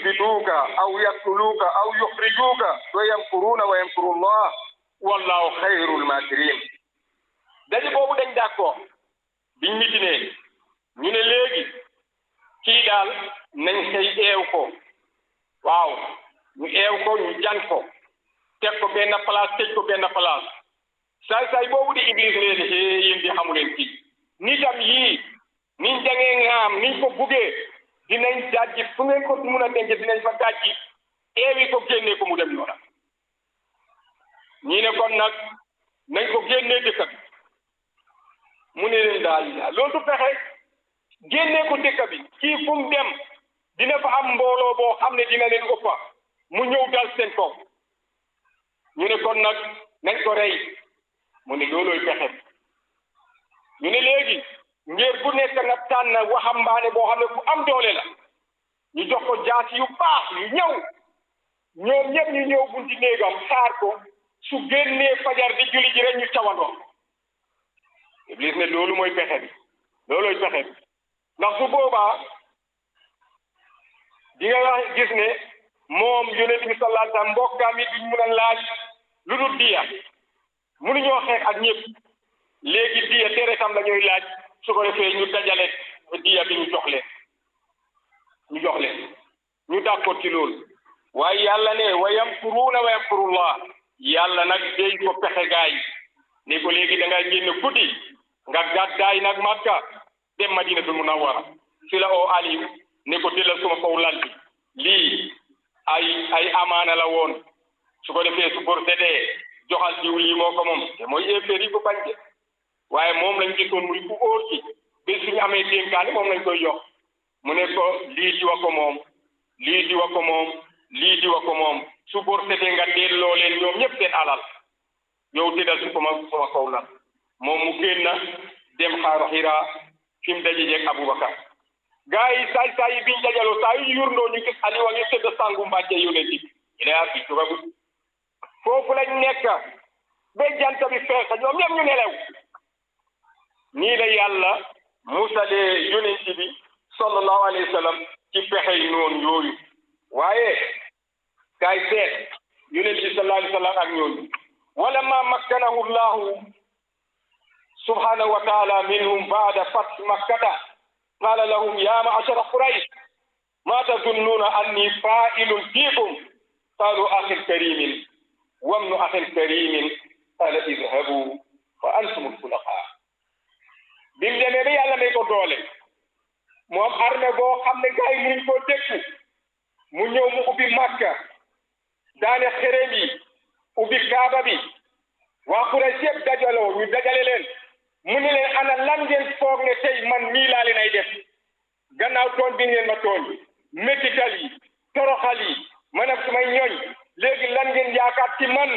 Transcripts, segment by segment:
yusbituuka aw yaqtuluuka aw yuxrijuuka wa yamkuruuna wa yamkuru llah wallahu xayrul makirin daje boobu dañ d'accord biñ mitinee ñu ne léegi kii daal nañ xëy eew ko waaw ñu eew ko ñu jan ko teg ko benn place tëj ko benn place saay saay boobu di iblis leen hee yéen di xamu leen kii nitam yii niñ jangee ngaam niñ ko buggee dinañ dajji fu ngeen ko mun a denc dinañ fa dajji eewi ko génnee ko mu dem yoona ñii ne kon nag nañ ko génnee dëkk bi mu ne leen daal loolu du pexe génnee ko dëkk bi kii fu mu dem dina fa am mbooloo boo xam ne dina leen ëppa mu ñëw dal seen kaw ñu ne kon nag nañ ko rey mu ne loolooy pexe ñu ne léegi ngir bu nekk nga tànn waxambaane boo xam ne ku am doole la ñu jox ko jaasi yu baax yu ñëw ñoom ñëpp ñu ñëw bunti néegam xaar ko su génnee fajar di julli ji rek ñu cawandoo Iblis ne loolu mooy pexe bi loolooy pexe bi ndax su boobaa di nga wax gis ne moom yonent bi sallallahu alayhi wa sallam mbokkaam yi duñ mun a laaj lu dul diya mënuñoo xeex ak ñëpp léegi diya deretam la ñuy laaj su ko defee ñu dajale diya bi ñu jox leen ñu jox leen ñu d'accord ci loolu waaye yàlla ne wa yamkuruuna wa yamkurullah yàlla nag déy ko pexe gaay ne ko léegi da ngay génn guddi nga gàddaay nag Makka dem Madinatul Munawwara fi la oo Aliou ne ko dellal suma kaw lal bi lii ay ay amaana la woon su ko defee su bor setee joxal jiw lii moo ko moom te mooy effet yi ko bañ de waaye moom lañ gisoon muy ku óor ci bés suñu amee dénkaane moom lañ koy jox mu ne ko lii di wa ko moom lii di wa ko moom lii di wa ko moom su bor setee nga delloo leen ñoom ñëpp seen alal yow tëddal su ko ma sama kaw la moom mu génn dem xaaru Hira fi mu daje jeeg Aboubacar gaa yi saay saay yi biñ dajaloo saa yu ñu yurndoo ñu gis Aliou a ngi tëdd sangu mbàjje yu ne dig il est bi jógagut foofu lañ nekk ba jant bi fees ñoom ñëpp ñu nelew nii la yàlla musalee yonent bi sallallahu alayhi wa sallam ci pexey noonu yooyu waaye kaay seet yonent bi sallallahu alayhi wa sallam ak ñooñu wala ma makkanahu llahu subhanahu wa taala minhum baada fath makkata qala lahum ya ma'ashara quraish ma tazunnuna anni fa'ilun fiikum qalu akhin karimin wamnu akhin karimin qala idhabu fa antum alxulaqa bi mu demee ba yàlla may ko doole moom armée boo xam ne gars yi munuñ koo dékku mu ñëw mu ubbi Makka daane xerem yi ubbi Kaaba bi waa Quraysh yëpp dajaloo ñu dajale leen mu ne leen ana lan ngeen foog ne tey man nii laa leen ay def gannaaw tooñ bi ngeen ma tooñ métital yi toroxal yi man ak sumay ñooñ léegi lan ngeen yaakaar ci man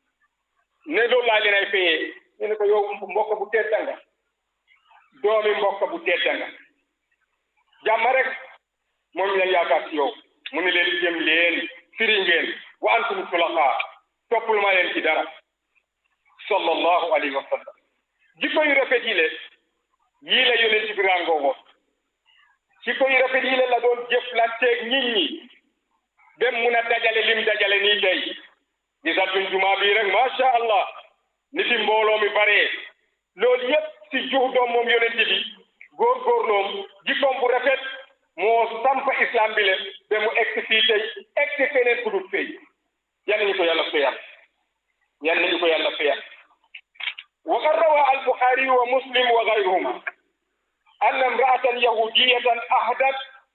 ne loolu laa leen ay fayee ñu ne ko yow mbokk bu tedd nga doomi mbokk bu tedd nga jàmm rek moom la yaakaar ci yow mu ne leen jëm leen firi ngeen wa antum xulafaa toppul ma leen ci dara sallallahu alayhi wa sallam jikko yu rafet yi le yii la yonent bi ràngoo woon jikko yu rafet yi le la doon jëflanteeg nit ñi dem mun a dajale lim dajale nii tey gisatuñ jumaa bii rek macha allah ni fi mbooloo mi baree loolu yépp si juux doom moom yonent bi góorgóorloom jikkoom bu rafet moo samp islam bi le ba mu egg fii tey egg feneen ku dul fay yan nañu ko yàlla fayal yan nañu ko yàlla fayal وقد روى البخاري ومسلم وغيرهما أن امرأة يهودية أهدت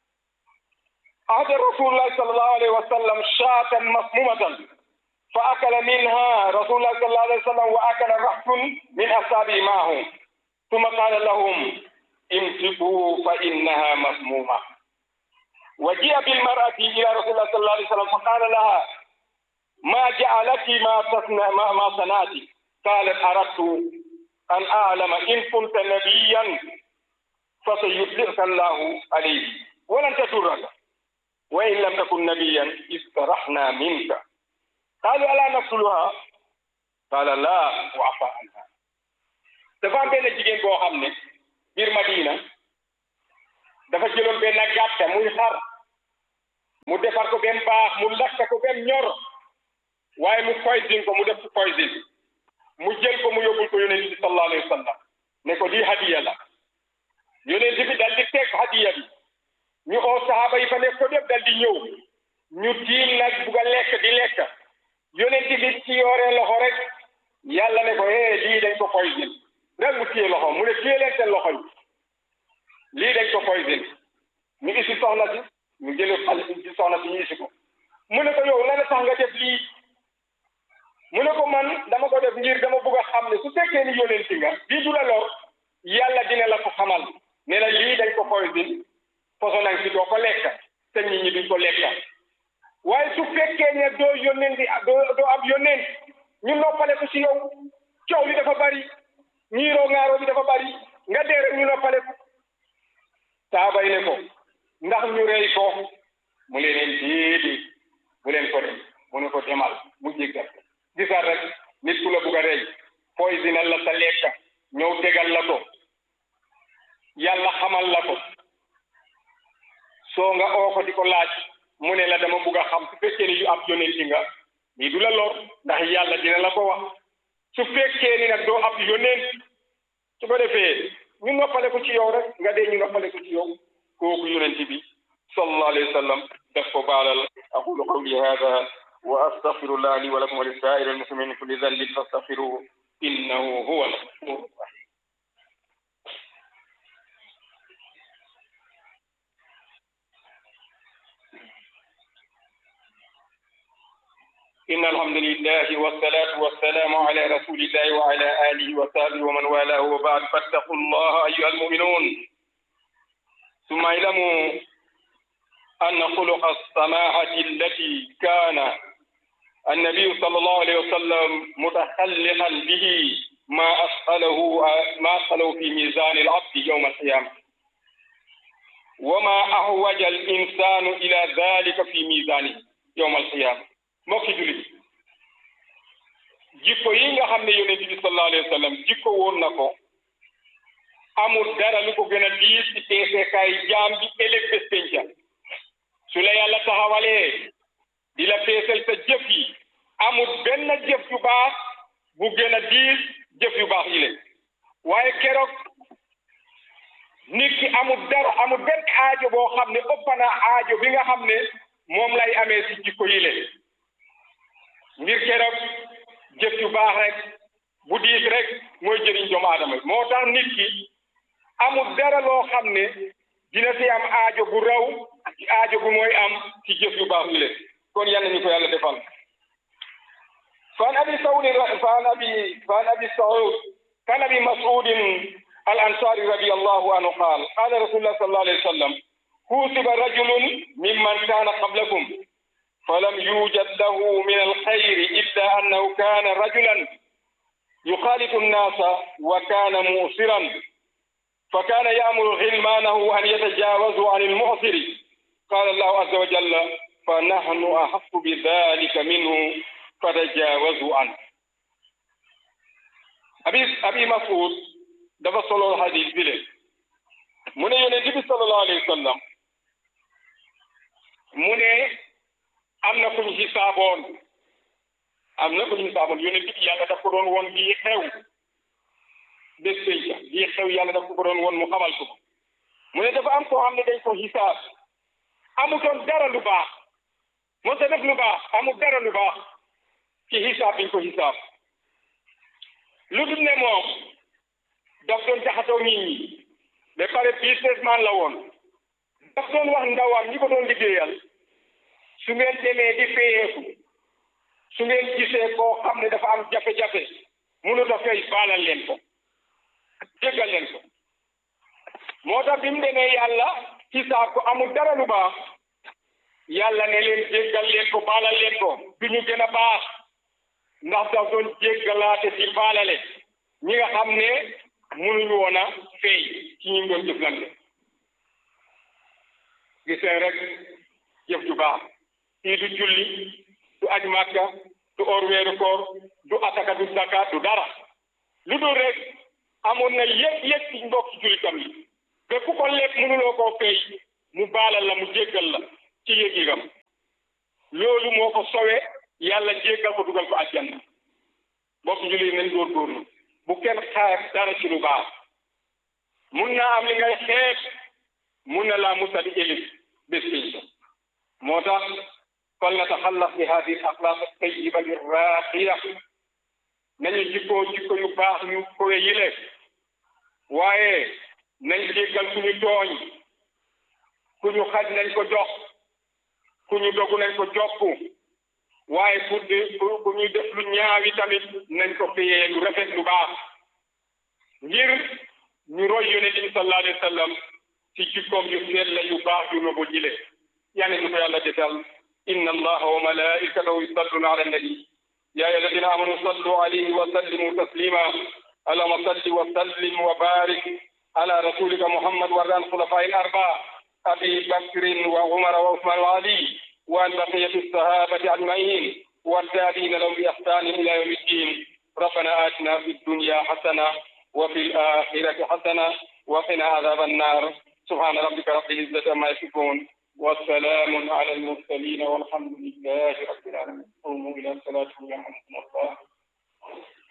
أهدى رسول الله صلى الله عليه وسلم شاة مسمومة فأكل منها رسول الله صلى الله عليه وسلم وأكل رحت من أصحابه معه ثم قال لهم امسكوا فإنها مسمومة وجيء بالمرأة إلى رسول الله صلى الله عليه وسلم فقال لها ما جعلك ما تصنع ما, ما صنعت قالت أردت أن أعلم إن كنت نبيا فسيطلعك الله عليه ولن تضرك وإن لم تكن نبيا استرحنا منك قالوا ألا نقتلها قال لا وعفى عنها dafa am benn jigéen boo xam ne biir Madina dafa jëloon benn gàtta muy xar mu defar ko benn baax mu lakk ko benn ñor waaye mu poison ko mu def ko poison mu jël ko mu yóbbul ko yonent bi sallallahu alayhi wa sallam ne ko lii hadiya la yonent bi dal di teg hadiya bi ñu oo sahaaba yi fa nekk ko def dal di ñëw ñu tiim nag bugg a lekk di lekk yonent bi ci yooree loxo rek yàlla ne ko eh lii dañ ko poison rek mu téye loxo mu ne téye leen seen loxo yi lii dañ ko poison ñu isi soxna si ñu jële xale ci soxna si ñu isi ko mu ne ko yow lan la tax nga def lii mu ne ko man dama ko def ngir dama bëgg a xam ne su fekkee ni yonenti nga bii du la lor yàlla dina la ko xamal ne la lii dañ ko poison posonan si doo ko lekk te nit ñi duñ ko lekka waaye su fekkee ne doo yónnenti doo doo ab yónnent ñu noppale ko ci yow coow li dafa bari ñiiroo ŋaaroo bi dafa bari nga dee rek ñu noppale ko saabay ne ko ndax ñu rey ko mu leen déedéet bu leen ko rey mu ne ko demal mu jéggal gisal rek nit ku la bugg a rey poisonal la sa lekka ñëw tegal la ko yàlla xamal la ko soo nga oo ko di ko laaj mu ne la dama bugg a xam su fekkee ni yu ab yonenti nga lii du la lor ndax yàlla dina la ko wax su fekkee ni nag doo ab yonent su ko defee ñu noppale ko ci yow rek nga dee ñu noppale ko ci yow kooku yonent bi sallallahu alayhi wa sallam def ko baalal aqulu qawli hada wa astaghfirullah li wa lakum wa lisaa'iri al-muslimin min kulli dhanbin fastaghfiruhu innahu huwa al-ghafur rahim إن الحمد لله والصلاة والسلام على رسول الله وعلى آله وصحبه ومن والاه وبعد فاتقوا الله أيها المؤمنون ثم اعلموا أن خلق السماحة التي كان النبي صلى الله عليه وسلم متخلقا به ما أثقله ما أثقله في ميزان العبد يوم القيامة وما أحوج الإنسان إلى ذلك في ميزانه يوم القيامة mbokki jullit jikko yi nga xam ne yonent bi sallallahu alayhi wa sallam jikko woon na ko amul dara lu ko gën a diis ci peesekaay jaam bi ëllëg bés penca su la yàlla taxawalee di la peesal sa jëf yi amul benn jëf yu baax bu gën a diis jëf yu baax yi leen waaye keroog nit ki amul dara amul benn aajo boo xam ne ëpp na aajo bi nga xam ne moom lay amee si jikko yi leen ngir keroog jëf yu baax rek bu diis rek mooy jëriñ doomu aadama moo tax nit ki amul dara loo xam ne dina si am aajo bu raw ci aajo bu mooy am ci jëf yu baax yi leen kon yal nañu ko yàlla defal fan abi sawdi fan abi fan abi saud fan abi masudin al ansari radiyallahu anhu qaal qala rasulullah sallallahu alayhi wa sallam kusiba rajulun mimman kana qablakum فلم يوجد له من الخير إلا أنه كان رجلا يخالط الناس وكان مؤثرا فكان يأمر غلمانه أن يتجاوزوا عن المؤثر قال الله عز وجل فنحن أحق بذلك منه فتجاوزوا عنه أبي أبي مسعود dafa solo hadis bi le mu ne yonent bi sallallahu alayhi wa sallam mu ne am na ku ñu xisaaboon am na ku ñu xisaaboon yonent bi yàlla daf ko doon woon lii xew bés pénca lii xew yàlla daf ko doon woon mu xamal ko mu ne dafa am koo xam ne dañ ko xisaab amutoon dara lu baax moo ta def lu baax amul dara lu baax ci xisaab biñ ko xisaab lu dul ne moom daf doon jaxatoo nit ñi ba pare businessman la woon daf doon wax ndawam ñi ko doon liggéeyal su ngeen demee di fayeeku su ngeen gisee koo xam ne dafa am jafe-jafe mënut a fay baalal leen ko jéggal leen ko moo tax bi mu demee yàlla xisaab ko amul dara lu baax yàlla ne leen jéggal leen ko baalal leen ko du ñu gën a baax ndax daf doon jéggalaate di baalale ñi nga xam ne mënuñu woon a fay ci ñi doon jëflante gisee rek jëf ju baax kii du julli du aj màkka du or weeru koor du ataka du zakat du dara lu dul rek amoon na yëpp yëpp ci mbokk jullitam yi ba ku ko lekk mënuloo koo fay mu baalal la mu jéggal la ci yëg-yëgam loolu moo ko sowe yàlla jéggal ko dugal ko aljanna bokk jullit nañ góorgóorlu bu kenn xaar dara ci lu baax mun naa am li ngay xeeb mun na laa musa di élif bés pénc moo tax fal nataxallaq bi hadihi al axlaaq tayiba li raaqiya nañu jikkoo jikko yu baax yu kowe yile waaye nañ jéggal ku ñu tooñ ku ñu xaj nañ ko jox ku ñu dogu nañ ko jopp waaye pour di pour ñuy def lu ñaawi tamit nañ ko fiyee lu rafet lu baax ngir ñu roy yonent bi sallallahu alayhi wa sallam ci jikkoom yu sell yu baax yu nobu jile yàlla ñu ko yàlla defal inna allaha wa malaikatahu yusalluna ala nabi ya ayyuha alladhina amanu sallu alayhi wa sallimu taslima اللهم صل وسلم وبارك على رسولك محمد وعلى الخلفاء الأربعة أبي بكر وعمر وعثمان وعلي وعن بقية الصحابة أجمعين والتابعين لهم بإحسان إلى يوم الدين ربنا آتنا في الدنيا حسنة وفي الآخرة حسنة وقنا عذاب النار سبحان ربك رب العزة عما يصفون والسلام على المرسلين والحمد لله رب العالمين قوموا إلى الصلاة يرحمكم الله